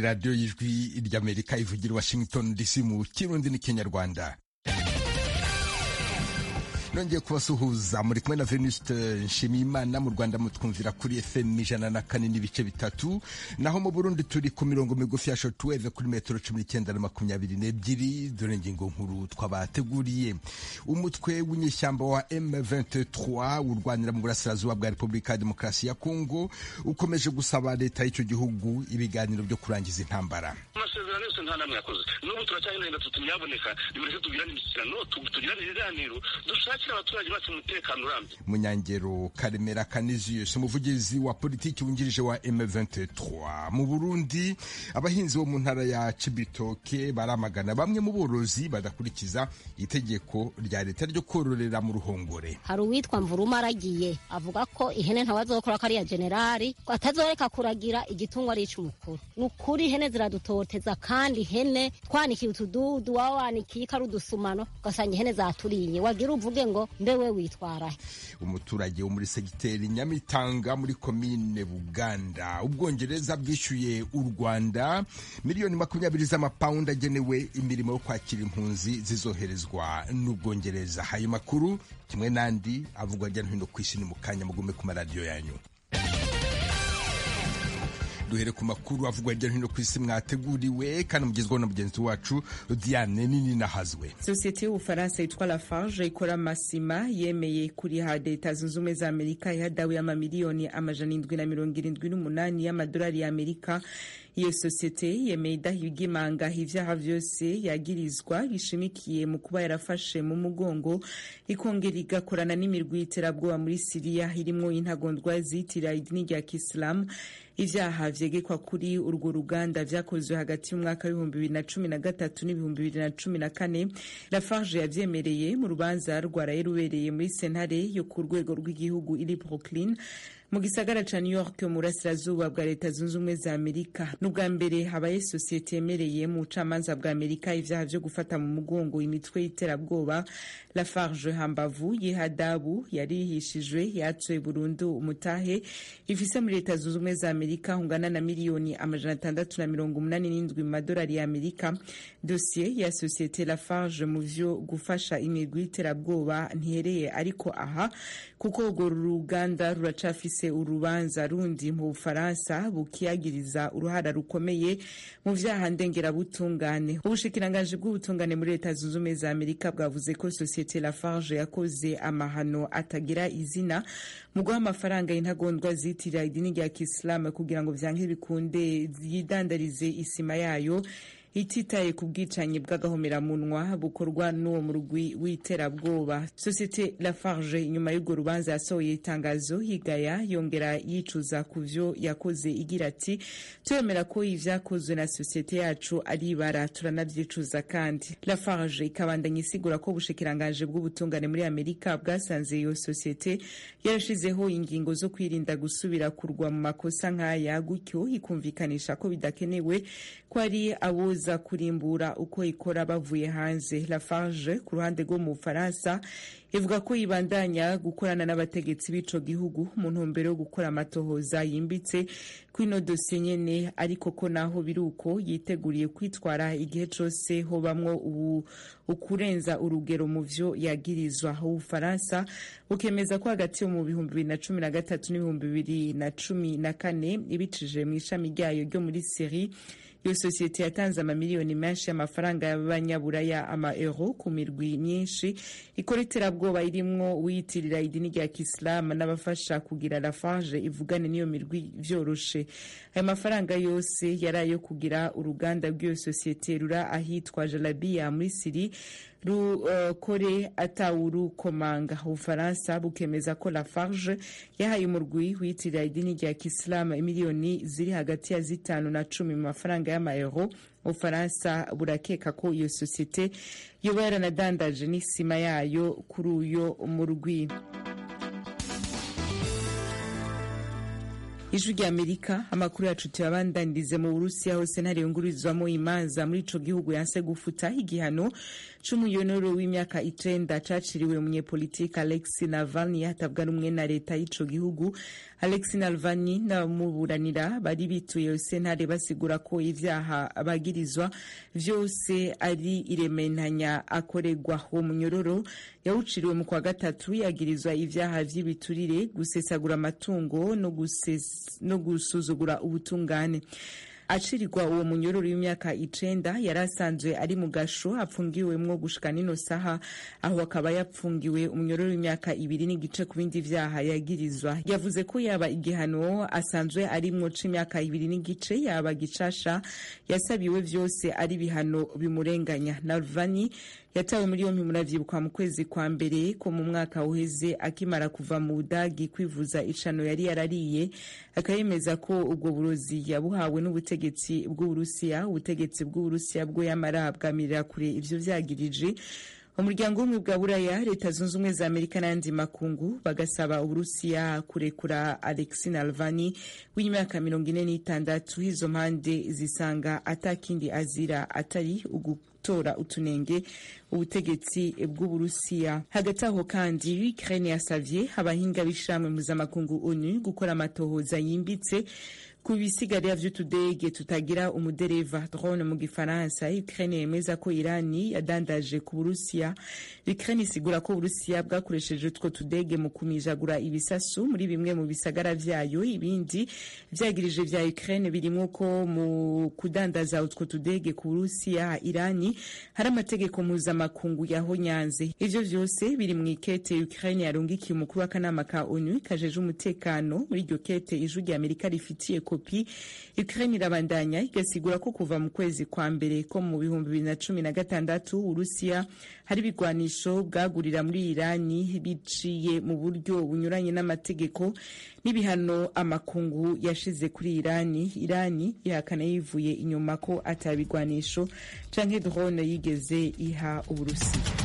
radiyo y'ijwi ry'amerika ivugira i washington dc mu kirundi n'ikinyarwanda nongeye kubasuhuza muri kumwe na venuste nshimiyimana mu rwanda mutwumvira kuri fm ijana na kane n'ibice bitatu naho mu burundi turi ku mirongo migufi ya shortwave kuri metero cumi n'icyenda na makumyabiri n'ebyiri dore ingingo nkuru twabateguriye umutwe w'inyeshyamba wa m23 urwanira mu burasirazuba bwa repubulika ya demokarasi ya kongo ukomeje gusaba leta y'icyo gihugu ibiganiro byo kurangiza intambara amasezerano yose nta namwe yakoze n'ubu turacyagenda tuti nyaboneka nimureke tugirane imishyikirano tugirane ibiganiro dushake abaturage bacu umutekano urambye munyangero karemera kaniziyusi umuvugizi wa politiki wungirije wa M23 mu Burundi abahinzi bo mu ntara ya Cibitoke baramagana bamwe mu borozi badakurikiza itegeko rya leta ryo kororera mu ruhongore hari uwitwa mvuruma aragiye avuga ko ihene ntawazokora kariya generali ko atazoreka kuragira igitungwa ari ic'umukuru ni ukuri ihene ziradutoteza kandi ihene twanikiye utududu waba wanikiye ikari udusumano ugasanga ihene zaturiye wagira uvuge ngo mbewe witwara umuturage wo muri segiteri nyamitanga muri komine buganda ubwongereza bwishyuye u rwanda miliyoni makumyabiri z'amapawundi agenewe imirimo yo kwakira impunzi zizoherezwa n'ubwongereza ayo makuru kimwe n'andi avugwa hirya no hino ku isi ni mu kanya mugume ku maradiyo yanyu duhere ku makuru avugwa hirya no hino ku isi mwateguriwe kandi mugezweho na mugenzi wacu diane nini nahazwe sosiyete y'ubufaransa yitwa lafarge ikora amasima yemeye kuriha leta zunze ubumwe za amerika ihadawe amamiliyoni amajana indwi na mirongo irindwi n'umunani y'amadolari y'amerika iyo sosiyete yemeye idahiga imanga ivyaha vyose yagirizwa bishimikiye mu kuba yarafashe mu mugongo ikongera igakorana n'imirwi y'iterabwoba muri siriya irimwo intagondwa zitira idini rya kisilamu ivyaha vyegekwa kuri urwo ruganda vyakozwe hagati y'umwaka w'ibihumbi bibiri na cumi na gatatu n'ibihumbi bibiri na cumi na kane lafarge yavyemereye mu rubanza rwaraye rubereye muri sentare yo ku rwego rw'igihugu iri brooklyn mu gisagara ca new york mu burasirazuba bwa leta zunze ubumwe za amerika n'ubwa mbere habaye sosiyete yemereye mu bucamanza bwa amerika ivyaha vyo gufata mu mugongo imitwe y'iterabwoba lafarge hambavu y'ihadabu yarihishijwe yatsoye burundu umutahe ifise muri leta zunze ubumwe za amerika hungana na miliyoni amajana atandatu na mirongo umunani n'indwi mu madolari ya amerika dosiye ya sosiyete lafarge mu vyo gufasha imigwi y'iterabwoba ntihereye ariko aha kuko urwo ruganda ruracafise bafise urubanza rundi mu Bufaransa bukiyagiriza uruhara rukomeye mu vyaha ndengerabutungane ubushikiranganji bw'ubutungane muri leta zunze ubumwe za amerika bwavuze ko sosiyete lafarge yakoze amahano atagira izina mu guha amafaranga y'intagondwa zitirira idini rya kisilamu kugira ngo vyanke bikunde yidandarize isima yayo ititaye ku bwicanyi bw'agahomeramunwa bukorwa n'uwo murwi w'iterabwoba sosiyete lafarge inyuma y'urwo rubanza yasohoye itangazo yigaya yongera yicuza ku vyo yakoze igira ati turemera ko ivyakozwe na sosiyete yacu ari ibara turanavyicuza kandi lafarge ikabandanya isigura ko ubushikiranganje bw'ubutungane muri amerika bwasanze iyo sosiyete yarashizeho ingingo zo kwirinda gusubira kurwa mu makosa nk'aya gutyo ikumvikanisha ko bidakenewe ko ari aboza kuza kurimbura uko ikora bavuye hanze lafarge ku ruhande rwo mu bufaransa ivuga ko yibandanya gukorana n'abategetsi b'ico gihugu mu ntumbero yo gukora amatohoza yimbitse kw'ino dosiye nyene ariko ko naho biri uko yiteguriye kwitwara igihe cose hobamwo ubu ukurenza urugero mu vyo yagirizwa ubufaransa bukemeza ko hagati yo mu bihumbi bibiri na cumi na gatatu n'ibihumbi bibiri na cumi na kane ibicije mu ishami ryayo ryo muri seri iyo sosiyete yatanze amamiliyoni menshi y'amafaranga y'abanyaburaya ama euro ku mirwi myinshi ikora iterabwoba irimwo uyitirira idini rya kisilamu n'abafasha kugira lafarge ivugane n'iyo mirwi vyoroshe ayo mafaranga yose yari ayo kugira uruganda rw'iyo sosiyete rura ahitwa jalabiya muri siri rukore uh, atawurukomanga ubufaransa bukemeza ko lafarge yahaye umurwi wiyitirira idini rya kisilamu imiliyoni ziri hagati ya zitanu na cumi mu mafaranga y'amayero ubufaransa burakeka ko iyo sosiyete yoba yaranadandaje n'isima yayo kuri uyo murwi ijwi rya amerika amakuru yacu tuyabandanyirize mu burusiya hose ntariyungururizwamo imanza muri ico gihugu yanse gufuta igihano c'umuyonoro w'imyaka icenda caciriwe umunyepolitike alexi navalny hatabwa rumwe na leta y'ico gihugu alexi navalny n'abamuburanira bari bituye sentare basigura ko ivyaha bagirizwa vyose ari irementanya akoregwa uwo munyororo yawuciriwe mu kwa gatatu yagirizwa ivyaha vy'ibiturire gusesagura amatungo no, no gusuzugura ubutungane acirirwa uwo munyororo w'imyaka icenda yari asanzwe ari mu gasho apfungiwemwo gushika nino saha aho akaba yapfungiwe umunyororo w'imyaka ibiri n'igice ku bindi vyaha yagirizwa yavuze ko yaba igihano asanzwe arimwo c'imyaka ibiri n'igice yaba gicasha yasabiwe vyose ari ibihano bimurenganya nalvani yatawe muri yompi muravyibuka mu kwezi kwa mbere ko mu mwaka uheze akimara kuva mu budagi kwivuza icano yari yarariye akayemeza ko ubwo burozi yabuhawe n'ubutegetsi bw'uburusiya ubutegetsi bw'uburusiya bwo yamara bwamirira kure ivyo vyagirije umuryango w'ubumwe bwa buraya leta zunze ubumwe za amerika n'ayandi makungu bagasaba uburusiya kurekura alexi nalvani w'imyaka mirongo ine n'itandatu izo mpande zisanga atakindi azira atari gutora utunenge ubutegetsi bw'uburusiya hagati aho kandi ukraine yasavye abahinga b'ishamwe mpuzamakungu onu gukora amatohoza yimbitse ku bisigarira vy'utudege tutagira umudereva drone mu gifaransa ukraine yemeza ko irani yadandaje ku burusiya ukraine isigura ko uburusiya bwakoresheje utwo tudege mu kumijagura ibisasu muri bimwe mu bisagara vyayo ibindi vyagirije vya ukraine birimwo ko mu kudandaza utwo tudege ku burusiya irani hari amategeko mpuzamakungu yahonyanze ivyo vyose biri mu ikete ukraine yarungikiye umukuru w'akanama ka onu kajeje umutekano muri iryo kete ijwi rya amerika rifitiye kopi ukraine irabandanya igasigura ko kuva mu kwezi kwa mbere ko mu bihumbi bibiri na cumi na gatandatu urusiya hari ibigwanisho bwagurira muri irani biciye mu buryo bunyuranye n'amategeko n'ibihano amakungu yashize kuri irani irani ihakana yivuye inyuma ko atabigwanisho canke drone yigeze iha uburusiya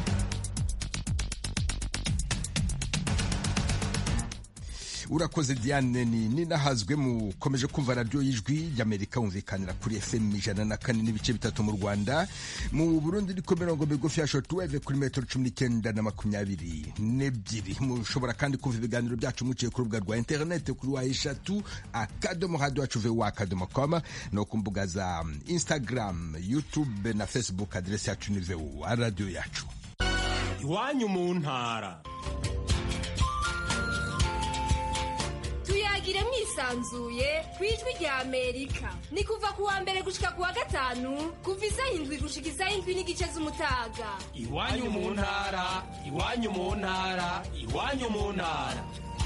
urakoze diane ni ninahazwe mukomeje kumva radiyo y'ijwi ry'amerika wumvikanira kuri fm ijana na kane n'ibice bitatu mu rwanda mu burundi niko mirongo migufi ya shotuweve kuri metero cumi n'icyenda na makumyabiri n'ebyiri mushobora kandi kumva ibiganiro byacu muciye ku rubuga rwa interinete kuri wa eshatu akadomo hadi wacu vewa akadomo koma no ku mbuga za instagram youtube na facebook aderesi yacu ni vewa radiyo yacu iwanyu mu ntara tuyagire mwisanzuye ku ijwi rya amerika ni kuva ku wa mbere gushika ku wa gatanu kuva isaha indwi gushika isaha indwi n'igice z'umutaga iwanyu mu ntara iwanyu mu ntara iwanyu mu ntara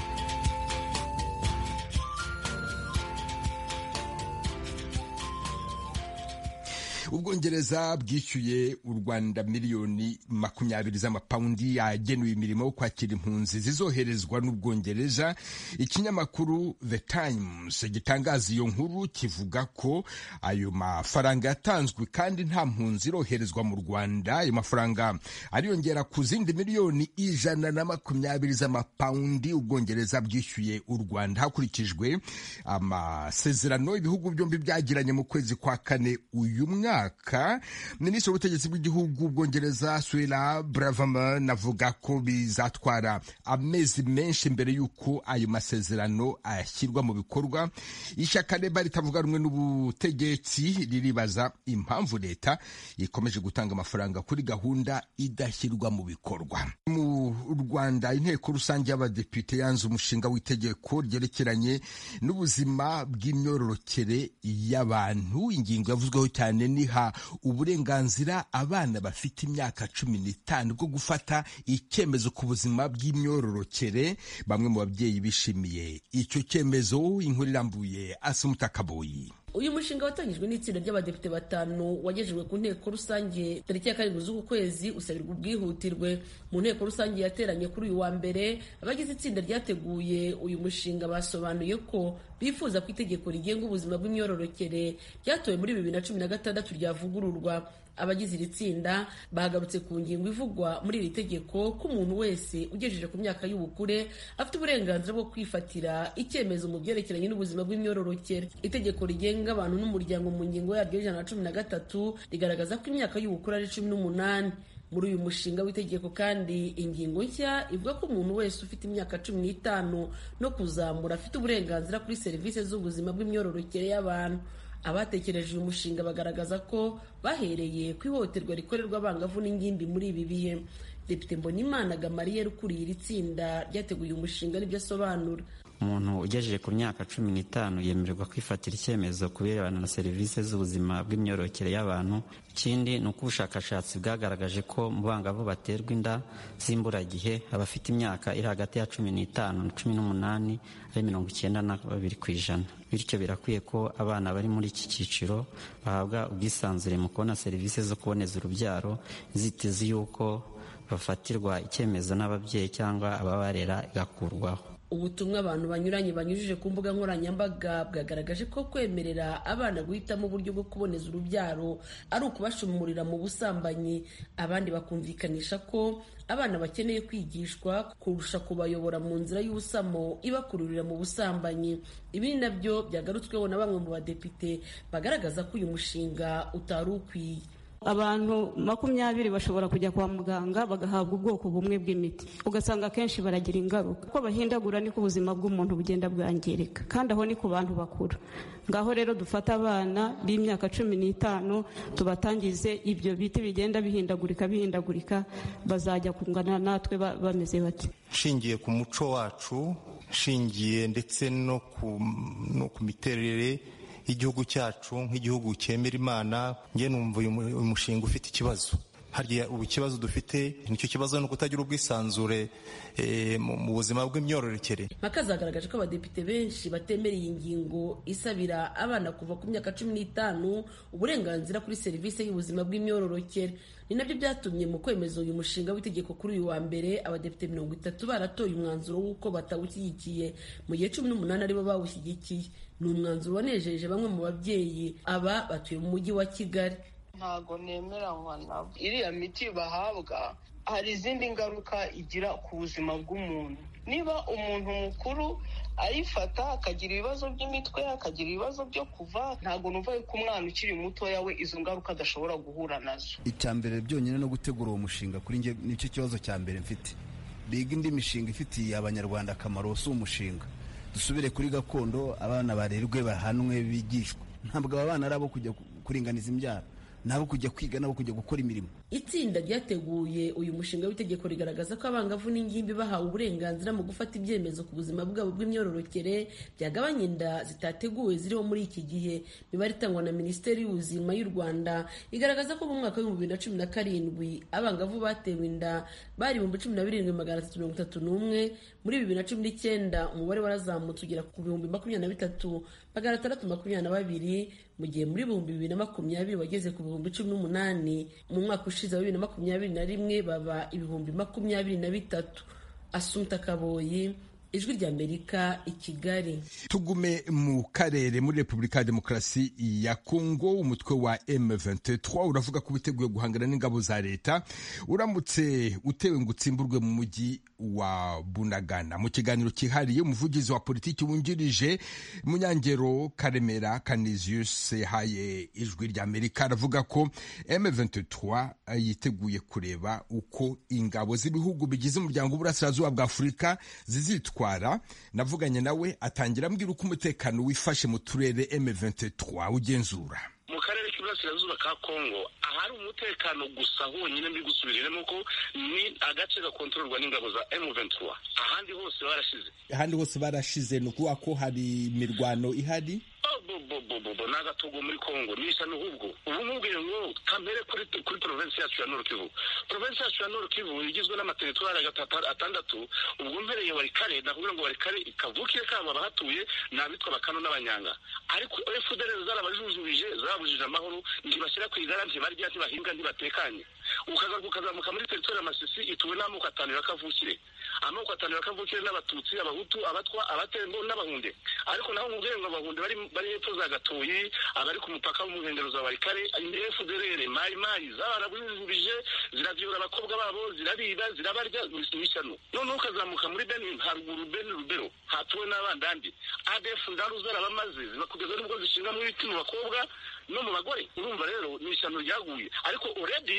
ubwongereza bwishyuye u rwanda miliyoni makumyabiri z'amapawundi yagenewe imirimo yo kwakira impunzi zizoherezwa n'ubwongereza ikinyamakuru the times gitangaza iyo nkuru kivuga ko ayo mafaranga yatanzwe kandi nta mpunzi iroherezwa mu rwanda ayo mafaranga ariyongera ku zindi miliyoni ijana na makumyabiri z'amapawundi ubwongereza bwishyuye u rwanda hakurikijwe amasezerano ibihugu byombi byagiranye mu kwezi kwa kane uyu mwaka mwaka minisitiri w'ubutegetsi bw'igihugu ubwongereza swela braverman avuga ko bizatwara amezi menshi mbere y'uko ayo masezerano ashyirwa mu bikorwa ishyaka reba ritavuga rumwe n'ubutegetsi riribaza impamvu leta ikomeje gutanga amafaranga kuri gahunda idashyirwa mu bikorwa mu rwanda inteko rusange y'abadepite yanze umushinga w'itegeko ryerekeranye n'ubuzima bw'imyororokere y'abantu ingingo yavuzweho cyane ni iha uburenganzira abana bafite imyaka cumi n'itanu bwo gufata icyemezo ku buzima bw'imyororokere bamwe mu babyeyi bishimiye icyo cyemezo inkuru irambuye asumutakaboyi uyu mushinga watangijwe n'itsinda ry'abadepite batanu wagejejwe ku nteko rusange tariki ya karindwi z'uku kwezi usabirwa ubwihutirwe mu nteko rusange yateranye kuri uyu wa mbere abagize itsinda ryateguye uyu mushinga basobanuye ko bifuza ko itegeko rigenga ubuzima bw'imyororokere ryatowe muri bibiri na cumi na gatandatu ryavugururwa abagize iri tsinda bagarutse ku ngingo ivugwa muri iri tegeko ko umuntu wese ugejeje ku myaka y'ubukure afite uburenganzira bwo kwifatira icyemezo mu byerekeranye n'ubuzima bw'imyororokere itegeko rigenga abantu n'umuryango mu ngingo yaryo y'ijana na cumi na gatatu rigaragaza ko imyaka y'ubukure ari cumi n'umunani muri uyu mushinga w'itegeko kandi ingingo nshya ivuga ko umuntu wese ufite imyaka cumi n'itanu no kuzamura afite uburenganzira kuri serivisi z'ubuzima bw'imyororokere y'abantu abatekereje uyu mushinga bagaragaza ko bahereye ku ihohoterwa rikorerwa abangavu n'ingimbi muri ibi bihe depite mbonimana gamariyeri ukuriye iri tsinda ryateguye umushinga n'ibyo asobanura umuntu ugejeje ku myaka cumi n'itanu yemererwa kwifatira icyemezo ku birebana na serivisi z'ubuzima bw'imyororokere y'abantu ikindi ni uko ubushakashatsi bwagaragaje ko mu bangavu baterwa inda z'imburagihe abafite imyaka iri hagati ya cumi n'itanu na cumi n'umunani ari mirongo icyenda na babiri ku ijana bityo birakwiye ko abana bari muri iki cyiciro bahabwa ubwisanzure mu kubona serivisi zo kuboneza urubyaro inzitizi y'uko bafatirwa icyemezo n'ababyeyi cyangwa ababarera igakurwaho ubutumwa abantu banyuranye banyujije ku mbuga nkoranyambaga bwagaragaje ko kwemerera abana guhitamo uburyo bwo kuboneza urubyaro ari ukubashumurira mu busambanyi abandi bakumvikanisha ko abana bakeneye kwigishwa kurusha kubayobora mu nzira y'ubusamo ibakururira mu busambanyi ibi ni nabyo byagarutsweho na bamwe mu badepite bagaragaza ko uyu mushinga utari ukwiye abantu makumyabiri bashobora kujya kwa muganga bagahabwa ubwoko bumwe bw'imiti ugasanga akenshi baragira ingaruka uko bahindagura niko ubuzima bw'umuntu bugenda bwangirika kandi aho ni ku bantu bakuru ngaho rero dufata abana b'imyaka cumi n'itanu tubatangize ibyo biti bigenda bihindagurika bihindagurika bazajya kungana natwe bameze bati nshingiye ku muco wacu nshingiye ndetse no ku miterere y'igihugu cyacu nk'igihugu cyemera imana njye numva uyu mushinga ufite ikibazo harya ubu ikibazo dufite nicyo kibazo ni ukutagira ubwisanzure mu buzima bw'imyororokere mpaka zagaragaje ko abadepite benshi batemera iyi ngingo isabira abana kuva ku myaka cumi n'itanu uburenganzira kuri serivisi y'ubuzima bw'imyororokere ni nabyo byatumye mu kwemeza uyu mushinga w'itegeko kuri uyu wa mbere abadepite mirongo itatu baratoye umwanzuro w'uko batawushyigikiye mu gihe cumi n'umunani aribo bawushyigikiye ni umwanzuro wanejeje bamwe mu babyeyi aba batuye mu mujyi wa kigali ntabwo nemeranywa nabo iriya miti bahabwa hari izindi ngaruka igira ku buzima bw'umuntu niba umuntu mukuru ayifata akagira ibibazo by'imitwe akagira ibibazo byo kuva ntabwo numva yuko umwana ukiri mutoya we izo ngaruka adashobora guhura nazo icya mbere byonyine no gutegura uwo mushinga kuri njye nicyo kibazo cya mbere mfite biga indi mishinga ifitiye abanyarwanda akamaro si umushinga dusubire kuri gakondo abana barerwe bahanwe bigishwa ntabwo aba bana ari abo kujya kuringaniza imbyaro nabo kujya kwiga nabo kujya gukora imirimo itsinda ryateguye uyu mushinga w'itegeko rigaragaza ko abangavu n'ingimbi bahawe uburenganzira mu gufata ibyemezo ku buzima bwabo bw'imyororokere byagabanya inda zitateguwe ziriho muri iki gihe imibare itangwa na minisiteri y'ubuzima y'u rwanda igaragaza ko mu mwaka w'ibihumbi bibiri na cumi na karindwi abangavu batewe inda bari ibihumbi cumi na birindwi magana atatu mirongo itatu n'umwe muri bibiri na cumi n'icyenda umubare warazamutse ugera ku bihumbi makumyabiri na bitatu magana atandatu makumyabiri na babiri mu gihe muri ibihumbi bibiri na makumyabiri wageze ku bihumbi cumi n'umunani mu mwaka ushize wa bibiri na makumyabiri na rimwe baba ibihumbi makumyabiri na bitatu asumta kaboyi ijwi ry'amerika i kigali tugume mu karere muri repubulika ya demokarasi ya kongo umutwe wa m23 uravuga ko witeguye guhangana n'ingabo za leta uramutse utewe ngo utsimburwe mu mujyi wa bunagana mu kiganiro cyihariye umuvugizi wa politiki wungirije munyangero karemera canisius yahaye ijwi ry'amerika aravuga ko m23 yiteguye kureba uko ingabo z'ibihugu bigize umuryango w'uburasirazuba bwa afurika zizitwara navuganye nawe atangira ambwira uko umutekano wifashe mu turere M23 ugenzura mu karere k'iburasirazuba ka kongo ahari umutekano gusa honyine mbi gusubiriramo ko ni agace gakontororwa n'ingabo za M23 ahandi hose barashize ahandi hose barashize ni ukuvuga ko hari imirwano ihari bobobobobo ni agatogo muri kongo nisa n'ubwo ubu nkubwiye ngo kamere kuri kuri provinsi yacu ya nord kivu provinsi yacu ya nord kivu igizwe n'amateritwari atandatu ubwo mpereye warikare nakubwira ngo warikare kavukire kabo abahatuye ni abitwa bakano n'abanyanga ariko fdr zarabajujubije zabujije amahoro ntibashyira ku igara ntibarya ntibahinga ntibatekanye ukagaruka ukazamuka muri teritwari ya masisi ituwe n'amoko atanu ya kavukire amoko atanu ya kavukire n'abatutsi abahutu abatwa abatembo n'abahunde ariko naho nkubwire ngo abahunde bari bari hepfo za gatoyi abari ku mupaka wo mu nkengero za warikare fdr mayi mayi zabarabujubije ziravyura abakobwa babo zirabiba zirabarya n'ishyano noneho ukazamuka muri benin haruguru beni rubero hatuwe n'abandandi adf ndaru zarabamaze zibakugeza n'ubwo zishinga mu ibiti mu bakobwa no mu bagore urumva rero ni ishyano ryaguye ariko already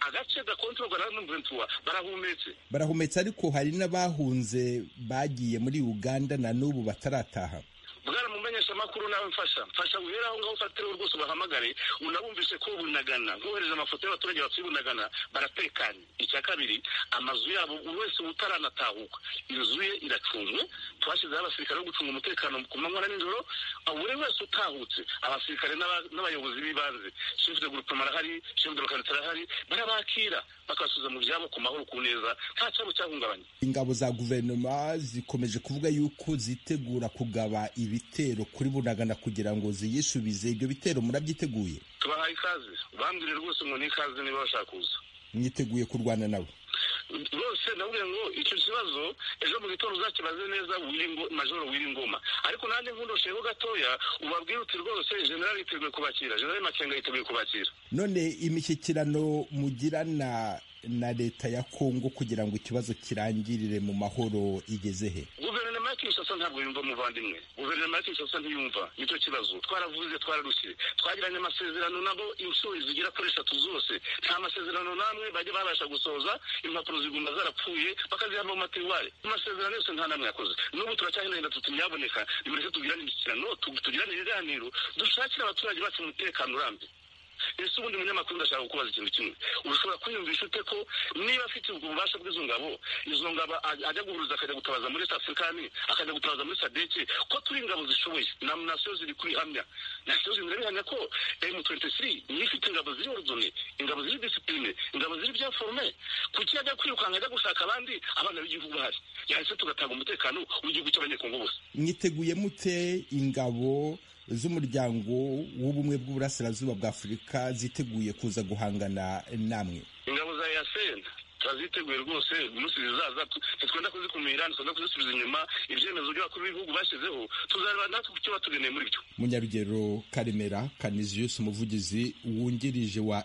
agace gakontorwa na M23 barahumetse barahumetse ariko hari n'abahunze bagiye muri uganda na n'ubu batarataha bwana mumenyesha amakuru nawe mfasha mfasha guhera aho ngaho ufatire rwose ubahamagare unabumvise ko bunagana nkohereza amafoto y'abaturage batuye bunagana baratekanye icya kabiri amazu yabo buri wese utaranatahuka inzu ye iracunzwe twashyizeho abasirikare bo gucunga umutekano ku manywa na nijoro buri wese utahutse abasirikare n'abayobozi b'ibanze shefu de gurupema arahari shefu de lokalite arahari barabakira bakabasubiza mu byabo ku mahoro ku neza nta cyabo cyahungabanye ingabo za guverinoma zikomeje kuvuga yuko zitegura kugaba ibitero kuri bunagana kugira ngo ziyisubize ibyo bitero murabyiteguye tubahaye ikaze bambwire rwose ngo ni ikaze niba bashaka kuza mwiteguye kurwana nabo rwose ndabwira ngo icyo kibazo ejo mu gitondo uzakibaze neza majoro w'ingoma ariko nanjye nkundosheho gatoya ubabwire uti rwose generali yiteguye kubakira generali makenga yiteguye kubakira none imishyikirano mugirana na leta ya kongo kugira ngo ikibazo kirangirire mu mahoro igeze he guverinoma ya kinshasa ntabwo yumva umuvandimwe guverinoma ya kinshasa ntiyumva nicyo kibazo twaravuze twararushye twagiranye amasezerano nabo inshuro zigera kuri eshatu zose nta masezerano n'amwe bajya babasha gusohoza impapuro ziguma zarapfuye bakaziha mu matiwari amasezerano yose nta n'amwe yakoze n'ubu turacyahinahina tuti ntiyaboneka nimureke tugirane imishyikirano tugirane ibiganiro dushakire abaturage bacu umutekano urambye ese ubundi munyamakuru ndashaka kukubaza ikintu kimwe ushobora kwiyumvisha ute ko niba afite ubwo bubasha bw'izo ngabo izo ngabo ajya guhuruza akajya gutabaza muri afurikani akajya gutabaza muri sadeke ko turi ingabo zishoboye na nasiyo ziri kwihamya nasiyo zirabihamya ko emu twenti siri niyo ifite ingabo ziri orudone ingabo ziri disipurine ingabo ziri byaforume kuki ajya kwirukanka ajya gushaka abandi abana b'igihugu bahari yahise tugatanga umutekano w'igihugu cy'abanyekongo bose mwiteguye mute ingabo z'umuryango w'ubumwe bw'uburasirazuba bwa afurika ziteguye kuza guhangana namwe ingabo za yasena turaziteguye rwose umunsi zizaza ntitwenda kuzikumira ntitwenda kuzisubiza inyuma ibyemezo by'abakuru b'ibihugu bashyizeho tuzareba natwe ku cyo batugeneye muri byo munyarugero karemera kaniziyusi umuvugizi wungirije wa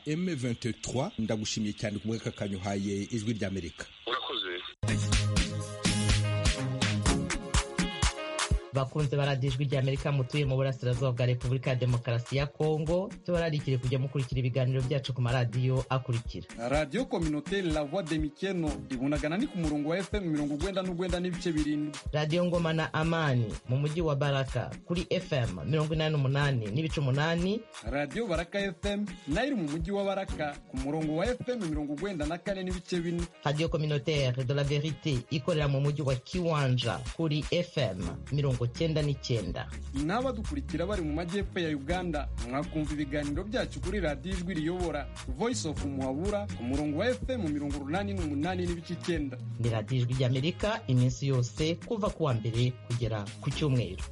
m23 ndagushimiye cyane ku bw'aka kanyuhaye ijwi ry'amerika urakoze bakunze baradiyo ijwi ry'amerika mutuye mu burasirazuba bwa repubulika ya demokarasi ya kongo tubararikire kujya mukurikira ibiganiro byacu ku maradiyo akurikira radiyo kominoteri la voix de mikeno ibunagana ni ku murongo wa fm mirongo ugwenda n'ugwenda n'ibice birindwi radiyo ngoma na amani mu mujyi wa baraka kuri fm mirongo inani n'umunani n'ibice umunani radiyo baraka fm nayo iri mu mujyi wa baraka ku murongo wa fm mirongo ugwenda na kane n'ibice bine radiyo kominoteri de la verite ikorera mu mujyi wa kiwanja kuri fm mirongo cyenda n'icyenda n'abadukurikira bari mu majyepfo ya uganda mwakumva ibiganiro byacu kuri radiyo ijwi riyobora voice of muhabura ku murongo wa fm mirongo urunani n'umunani n'ibice icyenda ni radiyo ijwi ry'amerika iminsi yose kuva ku wa mbere kugera ku cyumweru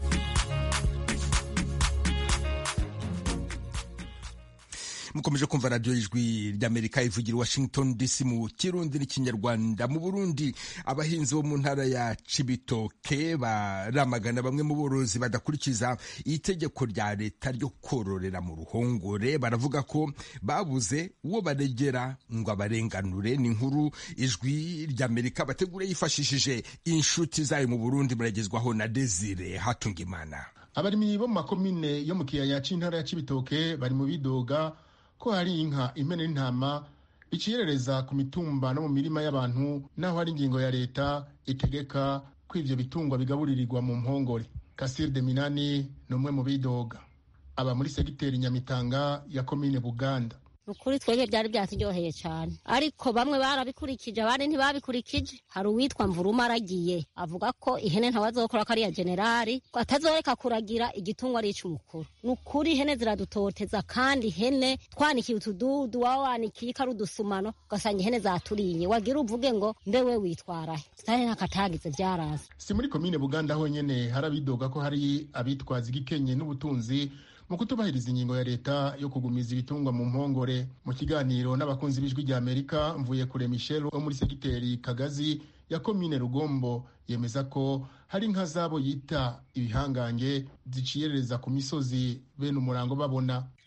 mukomeje kumva radiyo y'ijwi ry'amerika ivugira i washington dc mu kirundi n'ikinyarwanda mu burundi abahinzi bo mu ntara ya cibitoke baramagana bamwe mu borozi badakurikiza itegeko rya leta ryo kororera mu ruhongore baravuga ko babuze uwo baregera ngo abarenganure ni inkuru ijwi ry'amerika bategura yifashishije inshuti zayo mu burundi baragezwaho na desire hatungimana abarimyi bo mu makomine yo mu kiyaya c'intara ya cibitoke bari mu bidoga ko hari inka impene n'intama bicirereza ku mitumba no mu mirima y'abantu naho hari ingingo ya leta itegeka ko ivyo bitungwa bigaburirirwa mu mpongore kasir de minani ni umwe mu bidoga aba muri segiteri nyamitanga ya komine buganda ukuri twebwe byari byaturyoheye cyane ariko bamwe barabikurikije abandi ntibabikurikije hari uwitwa mvuruma aragiye avuga ko ihene ntawazokora ko ariya generali ko atazoreka kuragira igitungwa ari ic'umukuru ni ukuri ihene ziradutoteza kandi ihene twanikiye utududu waba wanikiye ko ari udusumano ugasanga ihene zaturiye wagira uvuge ngo mbe we witwarahe tutari n'akatagize byaraza si muri komine buganda honyene hari abidoga ko hari abitwaza igikenye n'ubutunzi mu kutubahiriza ingingo ya leta yo kugumiza ibitungwa mu mpongore mu kiganiro n'abakunzi b'ijwi rya amerika mvuye kure michel wo muri segiteri kagazi ya komine rugombo yemeza ko hari inka zabo yita ibihangange ziciyerereza ku misozi bene umurango babona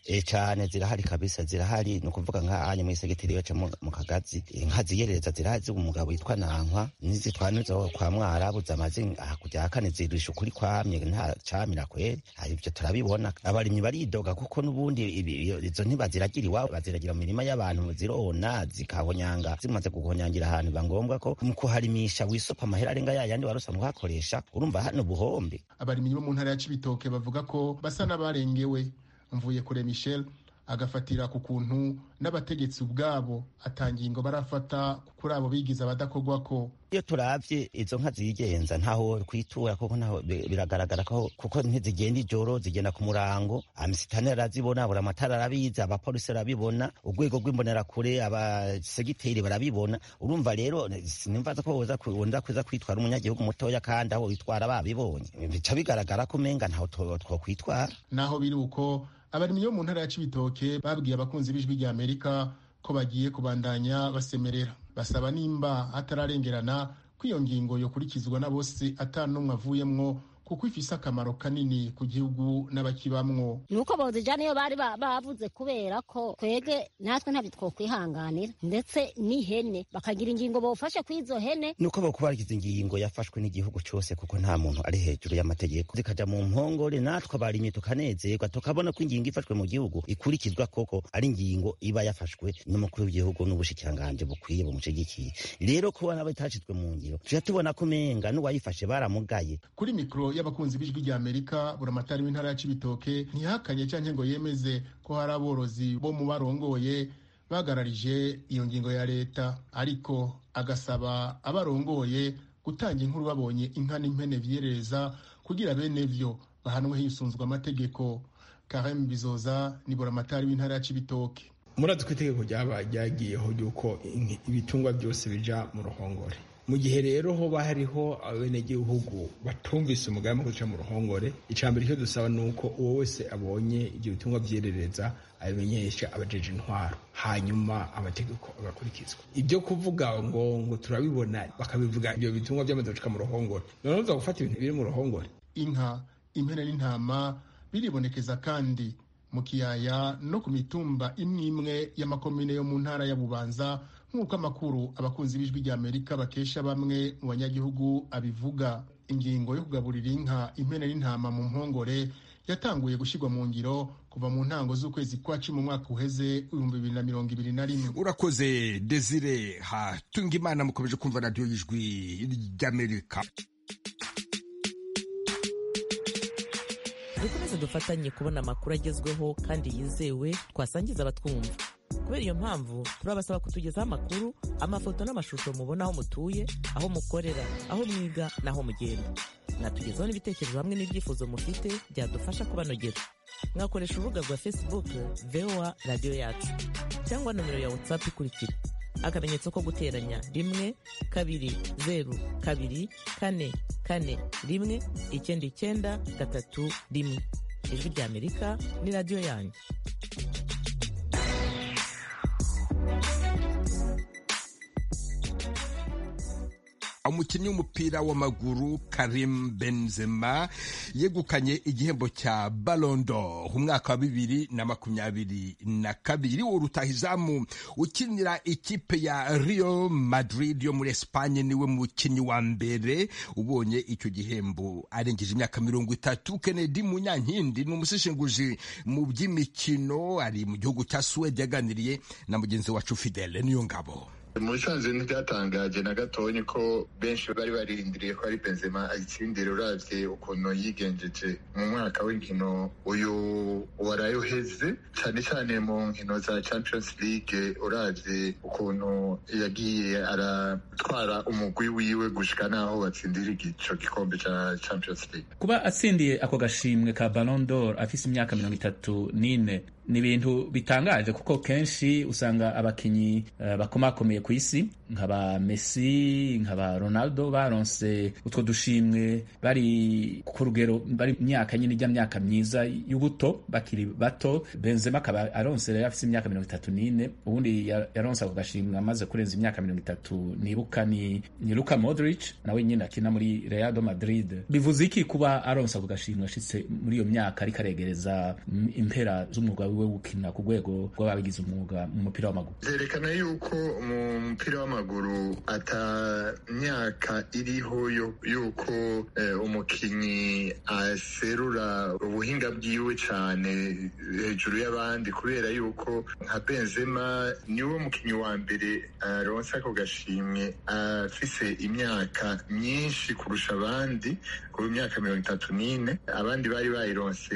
e cyane zirahari kabisa zirahari ni ukuvuga nk'ahanye muri segiteri yacu mu kagazi inka ziyerereza zirahari umugabo witwa nankwa nizitwaniza kwa mwarabu zamaze kujya kane zirisha ukuri kwamye nta camira kweri ibyo turabibona abarimyi baridoga kuko n'ubundi izo ntibaziragira iwabo baziragira mu mirima y'abantu zirona zikahonyanga zimaze guhonyangira ahantu biba ngombwa ko mu kuharimisha wisopa amahera arenga yayandi wari usanzwe uhakoresha urumva hano buhombe abarimyi bo mu ntara ya cibitoke bavuga ko basa n'abarengewe mvuye kure michel agafatira ku kuntu n'abategetsi ubwabo atangingo barafata kuri abo bigize abadakorwa ko iyo turavye izo nka zigenza ntaho kwitura kuko ntaho biragaragara ko kuko ntizigenda ijoro zigenda ku murango amisitani arazibona buri amatara arabizi abapolisi arabibona urwego rw'imbonerakure abasegiteri barabibona urumva rero nimvaza ko woza kuza kwitwara umunyagihugu mutoya kandi aho witwara babibonye bica bigaragara ko umenga ntaho twokwitwara naho biri uko abarimyi bo mu ntara ya cibitoke babwiye abakunzi b'ijwi rya amerika ko bagiye kubandanya basemerera basaba nimba hatararengerana ko iyo ngingo yokurikizwa na bose ata n'umwe avuyemwo kuko ifise akamaro kanini ku gihugu n'abakibamwo nuko bozijana iyo bari bavuze kubera ko twege natwe ntabyo twokwihanganira ndetse n'ihene bakagira ingingo bofashe kuri izo hene nuko bokubarikiza ingingo yafashwe n'igihugu cyose kuko nta muntu ari hejuru y'amategeko zikaja mu mpongore natwe abarimyi tukanezerwa tukabona ko ingingo ifashwe mu gihugu ikurikizwa koko ari ingingo iba yafashwe n'umukuru w'igihugu n'ubushikiranganje bukwiye bumushigikiye rero kuba nabo itashizwe mu ngiro tuja tubona ko umenga n'uwayifashe baramugaye kuri mikoro y'abakunzi b'ijwi rya amerika buramatari w'intara ya cibitoke ntihakanye canke ngo yemeze ko hari aborozi bo mu barongoye bagararije iyo ngingo ya leta ariko agasaba abarongoye gutanga inkuru babonye inka n'impene vyerereza kugira bene vyo bahanwe hisunzwe amategeko karem bizoza ni buramatari w'intara ya cibitoke murazi ko itegeko ryabaye ryagiyeho ry'uko ibitungwa byose bija mu ruhongore mu gihe rero hoba hariho abenegihugu batumvise umugambi wo guca mu ruhongore icambere icyo dusaba ni uko uwo wese abonye ibyo bitungwa vyerereza abimenyesha abajeje intwaro hanyuma amategeko agakurikizwa ibyo kuvuga ngo ngo turabibona bakabivuga ibyo bitungwa byamaze gucika mu ruhongore noneho uza gufata ibintu biri mu ruhongore inka impene n'intama biribonekeza kandi mu kiyaya no ku mitumba imwe imwe y'amakomine yo mu ntara ya bubanza nk'uko amakuru abakunzi b'ijwi rya amerika bakesha bamwe mu banyagihugu abivuga ingingo yo kugaburira inka impene n'intama mu mpongore yatanguye gushyirwa mu ngiro kuva mu ntango z'ukwezi kwa cumi mu mwaka uheze ibihumbi bibiri na mirongo ibiri na rimwe urakoze desire hatunga imana mukomeje kumva radiyo y'ijwi ry'amerika dukomeze dufatanye kubona amakuru agezweho kandi yizewe twasangiza abatwumva kubera iyo mpamvu turabasaba kutugezaho amakuru amafoto n'amashusho mubona aho mutuye aho mukorera aho mwiga n'aho mugenda mwatugezaho n'ibitekerezo hamwe n'ibyifuzo mufite byadufasha kubanogera mwakoresha urubuga rwa facebook voa radiyo yacu cyangwa nomero ya whatsapp ikurikira akamenyetso ko guteranya rimwe kabiri zeru kabiri kane kane rimwe icyenda icyenda gatatu rimwe ijwi rya amerika ni radiyo yanyu umukinnyi w'umupira w'amaguru Karim Benzema yegukanye igihembo cya Ballon d'Or umwaka wa bibiri na makumyabiri na kabiri uwo rutahizamu ukinira ikipe ya Real Madrid yo muri Espagne niwe mukinnyi wa mbere ubonye icyo gihembo arengeje imyaka mirongo itatu Kennedy Munyankindi ni umuseshenguzi mu by'imikino ari mu gihugu cya Suwede yaganiriye na mugenzi wacu Fidele niyo ngabo mu bisanzwe ntibyatangaje na gatonya ko benshi bari barindiriye ko ari benzema ayitsindira uravye ukuntu yigenjeje mu mwaka w'inkino uyu waraye uheze cyane cyane mu nkino za champions league uravye ukuntu yagiye aratwara umugwi wiwe gushika naho batsindira ico gikombe ca champions league kuba atsindiye ako gashimwe ka ballon d'or afise imyaka mirongo itatu n'ine ni ibintu bitangaje kuko kenshi usanga abakinyi uh, bakomakomeye ku isi nkaba messi nkaba ronaldo baronse utwo dushimwe bari ku rugero bari myaka nyine ijya myaka myiza y'ubuto bakiri bato benzema akaba aronse rero afite imyaka mirongo itatu n'ine ubundi yaronse ako gashimwe amaze kurenza imyaka mirongo itatu nibuka ni, ni luka modric nawe nyine akina muri real madrid bivuze iki kuba aronse ako gashimwe ashitse muri iyo myaka ariko aregereza impera z'umwuga wiwe gukina ku rwego rw'ababigize umwuga mu mupira w'amaguru vyerekana yuko mu mupira w'amaguru ata myaka iriho yuko eh, umukinyi aserura ubuhinga bwiwe cane hejuru y'abandi kubera yuko nka benzema niwe mukinyi wa mbere aronse ako gashimwe afise imyaka myinshi kurusha abandi ku myaka mirongo itatu n'ine abandi bari bayironse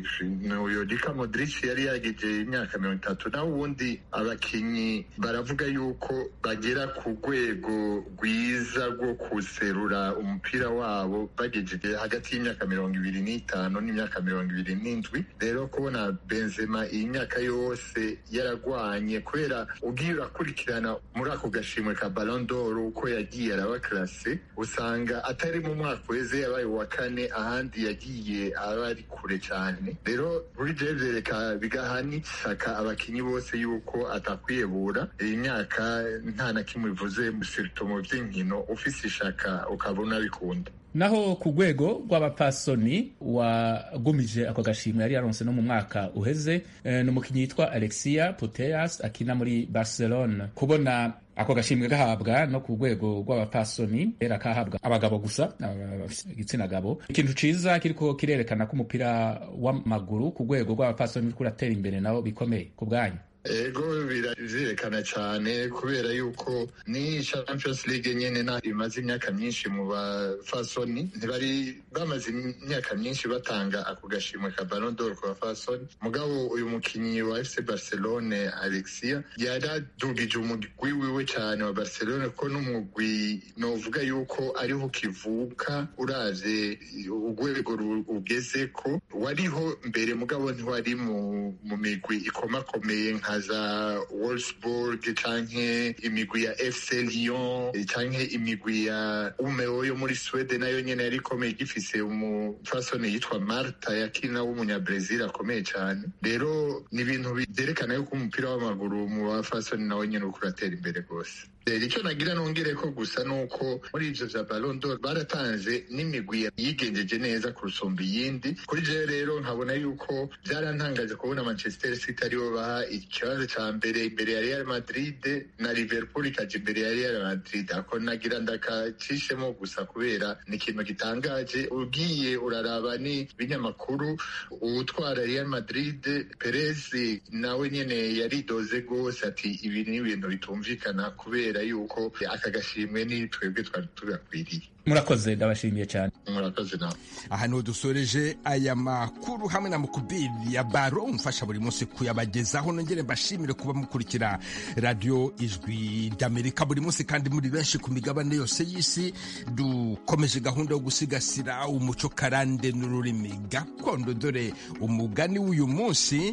uyo Luka Modric yari yageje imyaka mirongo itatu naho ubundi abakinyi baravuga yuko bagera ku rwego rwiza rwo kuserura umupira wabo bagejeje hagati y'imyaka mirongo ibiri n'itanu n'imyaka mirongo ibiri n'indwi rero kubona Benzema iyi myaka yose yaragwanye kubera ugiye urakurikirana muri ako gashimwe ka Ballon d'Or uko yagiye araba classe usanga atari mu mwaka weze yabaye wa kane ahandi yagiye aba ari kure cyane rero buri je vyereka bigaha n'isaka abakinyi bose yuko atakwiyebura iyi myaka nta na kimwe ivuze surtout mu vy'inkino ufise ishaka ukabona bikunda naho ku rwego rw'abapasoni wagumije ako gashimwe yari yaronse no mu mwaka uheze e, ni umukinnyi yitwa alexia puteas akina muri barcelona kubona ako gashimwe gahabwa no ku rwego rw'abapasoni era kahabwa abagabo gusa igitsina gabo ikintu ciza kiriko kirerekana ko umupira w'amaguru ku rwego rw'abapasoni uriko uratera imbere nabo bikomeye ku bwanyu ego birerekana cyane kubera yuko ni champions league nyene na imaze imyaka myinshi mu bafasoni ntibari bamaze imyaka myinshi batanga ako gashimwe ka Ballon d'Or ku bafasoni mugabo uyu mukinyi wa FC Barcelone Alexia yaradugije umugwi wiwe cyane wa Barcelone ko n'umugwi novuga yuko ariho kivuka uravye urwego ugeze ko wariho mbere mugabo ntiwari mu, mu migwi ikomakomeye nka za Wolfsburg canke imigwi ya FC Lyon canke imigwi ya Umeå yo muri Sweden nayo nyene yari ikomeye igifise umufasoni yitwa Marta yakina w'umunyabrazil akomeye cyane rero ni ibintu byerekana yuko umupira w'amaguru mu bafasoni nawe nyene uriko uratera imbere rwose icyo nagira nongere ko gusa nuko muri ivyo vya Ballon d'Or baratanze n'imigwi yigenjeje neza kurusumba iyindi kuri je rero nkabona yuko byarantangaje kubona Manchester City aribo baha ikibazo ca mbere imbere ya Real Madrid na Liverpool ikaja imbere ya Real Madrid ako nagira ndakacishemo gusa kubera ni ikintu gitangaje ugiye uraraba ni binyamakuru uwutwara Real Madrid Perez nawe nyene yaridoze gose ati ibi ni ibintu bitumvikana kubera yuko aka gashimwe ni twebwe twari tugakwiriye murakoze ndabashimiye cyane murakoze nawe aha niho dusoreje aya makuru hamwe na mukubiri ya baro umfasha buri munsi kuyabagezaho nongere mbashimire kuba mukurikira radiyo ijwi ry'amerika buri munsi kandi muri benshi ku migabane yose y'isi dukomeje gahunda yo gusigasira umuco karande n'ururimi gakondo dore umugani w'uyu munsi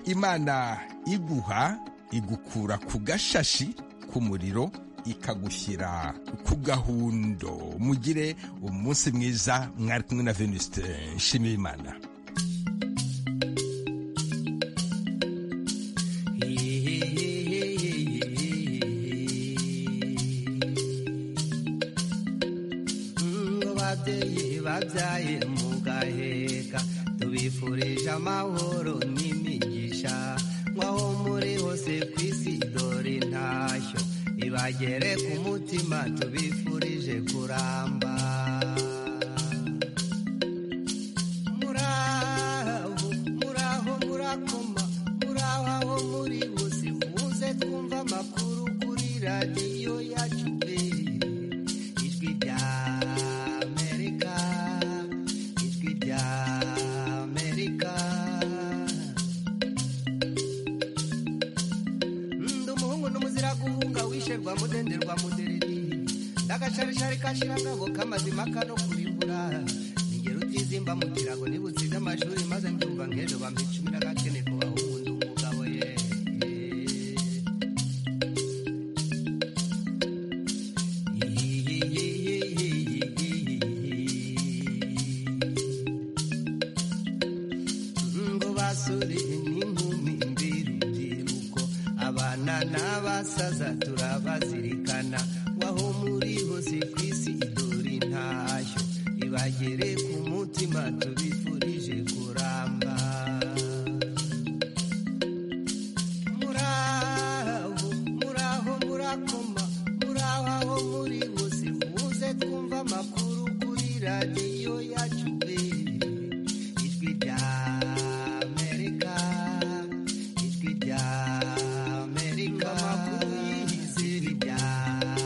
imana iguha igukura ku gashashi k'umuriro ikagushyira ku gahundo mugire umunsi mwiza mwari kumwe na venuste nshimiyimana babyeyi babyaye mugaheka tubifurije amahoro n'imigisha nk'aho muri hose ku isi dore intashyo ibagere ku mutima tubifurije kuramba muraho muraho murakoma muraho aho muri bose muze twumva amakuru kuri radiyo yacu pe ijwi rya amerika ijwi rya amerika ndi umuhungu n'umuzira guhunga wisherwa mudenderwa mudereri ndagasharishari kashira ngabo kamazima kano kurimbura ningero utizimba mu kirago nibutsize amashuri maze mbyumva nk'ejo bampa icumi n'agakene ku bahungu ndi umugabo ye bazatura